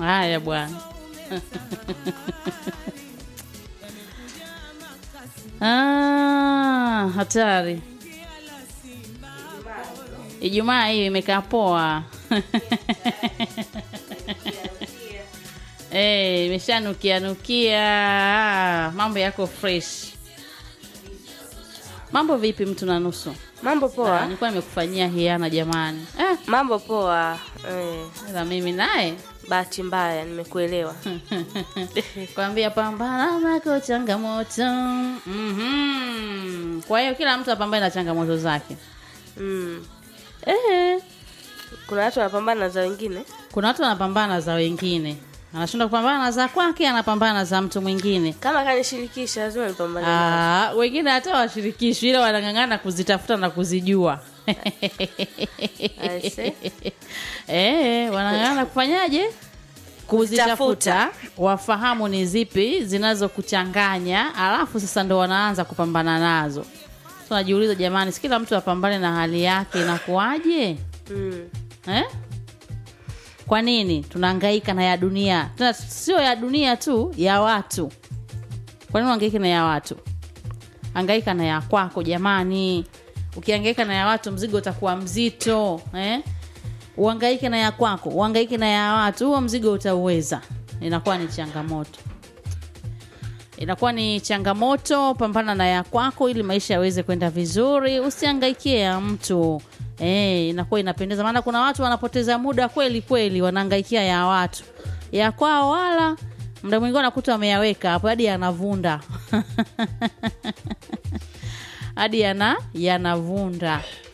haya bwana ah, hatari ijumaa hii imekaa poa Eh, imeshanukia nukia Ah, mambo yako fresh mambo vipi mtu na nusu Mambo Ah, poa. nilikuwa nimekufanyia hiana jamani eh, Mambo poa. Eh, ila mimi naye bahati mbaya nimekuelewa. kwambia pambana nako changamoto mm kwa hiyo kila mtu apambane na changamoto zake Mm. eh, Kuna watu wanapambana na za wengine. kuna watu wanapambana na za wengine anashindwa kupambana na za kwake anapambana na za mtu mwingine Kama kanishirikisha lazima nipambane. nazo. Ah, wengine hata washirikishwi ila wanang'ang'ana kuzitafuta na kuzijua I see. eh, wanang'ang'ana kufanyaje kuzitafuta wafahamu ni zipi zinazokuchanganya alafu sasa ndo wanaanza kupambana nazo so najiuliza jamani si kila mtu apambane na hali yake inakuwaje Mm. eh? kwa nini tunahangaika na ya dunia tena sio ya dunia tu ya watu kwa nini uhangaike na ya watu hangaika na ya kwako jamani ukihangaika na ya watu mzigo utakuwa mzito eh? uhangaike na ya kwako uhangaike na ya watu huo mzigo utauweza inakuwa ni changamoto inakuwa ni changamoto pambana na ya kwako ili maisha yaweze kwenda vizuri usihangaikie ya mtu e, inakuwa inapendeza maana kuna watu wanapoteza muda kweli kweli wanahangaikia ya watu ya kwao wala mda mwingine unakuta wameyaweka hapo hadi yanavunda hadi yana yanavunda